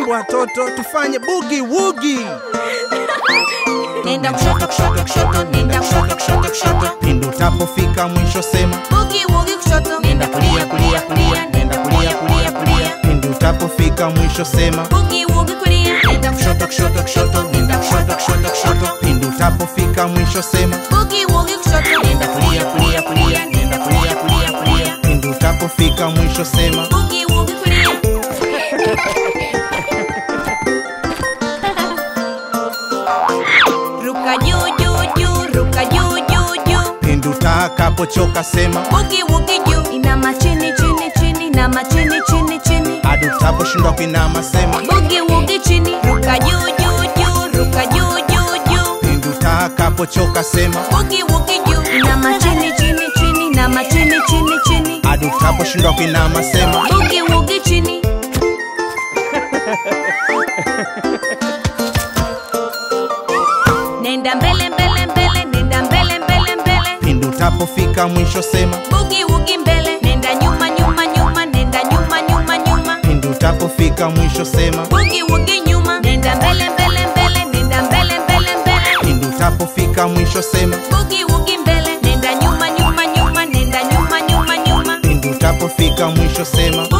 mambo watoto tufanye bugi wugi nenda kushoto kushoto kushoto nenda kushoto kushoto kushoto pindi utapofika mwisho sema bugi wugi kushoto nenda kulia kulia kulia nenda kulia kulia kulia pindi utapofika mwisho sema bugi wugi kulia nenda kushoto kushoto kushoto nenda kushoto kushoto kushoto pindi utapofika mwisho sema bugi wugi kushoto nenda kulia kulia kulia nenda kulia kulia kulia pindi utapofika mwisho sema bugi wugi kulia ruka juu juu juu ruka juu juu juu pindi utakapochoka sema bugi wugi juu inama chini chini chini inama chini chini chini hadi utaposhindwa kuinama sema bugi wugi chini ruka juu juu juu ruka juu juu juu pindi utakapochoka sema bugi wugi juu inama chini chini chini inama chini chini chini hadi utaposhindwa kuinama sema bugi wugi chini nenda mbele mbele mbele nenda mbele mbele mbele pindi utapofika mwisho sema bugi wugi mbele nenda nyuma nyuma nyuma nenda nyuma nyuma nyuma pindi utapofika mwisho sema bugi wugi nyuma nenda mbele mbele mbele nenda mbele mbele mbele pindi utapofika mwisho sema bugi wugi mbele nenda nyuma nyuma nyuma nenda nyuma nyuma nyuma pindi utapofika mwisho sema